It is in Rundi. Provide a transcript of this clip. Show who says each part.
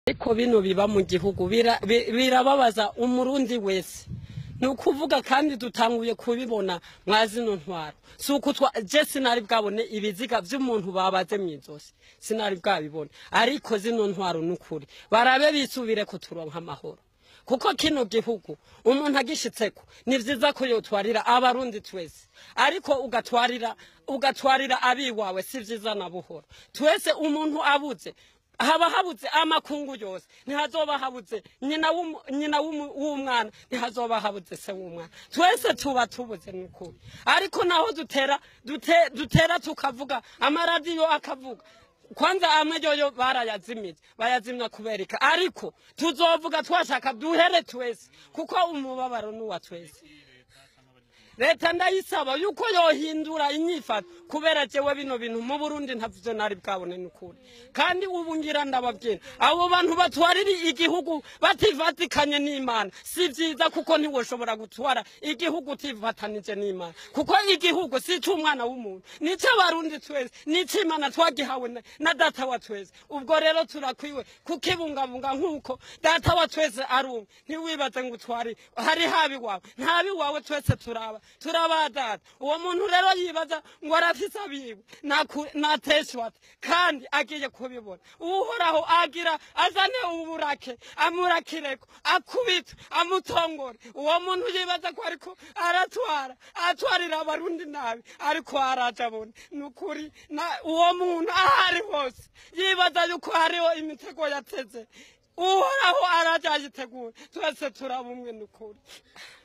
Speaker 1: ariko bino biba mu gihugu bira- bi- birababaza umurundi wese ni ukuvuga kandi dutanguye kubibona mwa zino ntwaro si uko twa je sinari bwabone ibiziga vy'umuntu babaze mw'izosi sinari bwabibone ariko zino ntwaro ni ukuri barabe bisubire kuturonka amahoro kuko kino gihugu umuntu agishitseko ni vyiza ko yotwarira abarundi twese ariko ugatwarira ugatwarira abiwawe si vyiza na buhoro twese umuntu abuze haba habuze amakungu yose ntihazoba habuze nyina w'umu- nyina w'umu- w'umwana ntihazoba habuze se w'umwana twese tuba tubuze n'ukuri ariko naho dutera dute- dutera tukavuga amaradiyo akavuga kwanza amwe yoyo barayazimije bayazimya kubereka ariko tuzovuga twashaka duhere twese kuko umubabaro ni uwa twese leta ndayisaba yuko yohindura inyifato kubera jewe bino bintu mu burundi ntavyo nari bwabone n'ukuri kandi ubu ngira ndababwira abo bantu batwarira igihugu bativatikanye n'imana si vyiza kuko ntiwoshobora gutwara igihugu utivatanije n'imana kuko igihugu si ic'umwana w'umuntu ni ic'abarundi twese ni ic'imana twagihawe na- na data wa twese ubwo rero turakwiwe kukibungabunga nk'uko data wa twese ari umwe ntiwibaze ngo utware hari habi wawe ntabi wawe twese turaba turabadata uwo muntu rero yibaza ngo arafise abiwe naku- nateshwa ate kandi agiye kubibona uhoraho agira azane uburake amurakireko akubite amutongore uwo muntu yibaza ko ariko aratwara atwarira abarundi nabi ariko araje abona ni ukuri na- uwo muntu aho ari hose yibaza yuko hariho imitego yateze uhoraho araje ayitegura twese turaba umwe ni ukuri